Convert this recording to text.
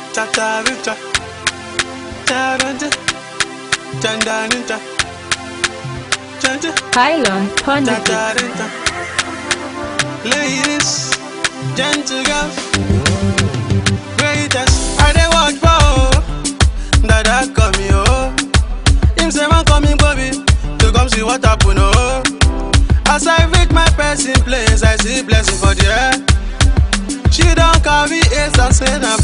Tatarita. Taranta. Tandanita. Tanta. Pylon Pundit. Tatarita. Ladies, gentle girls, greatest. I dey watch for oh, Dada call me oh. Him say man coming Bobby to come see what happen oh. As I reach my person place, I see blessing for the air. She don't carry ace and say na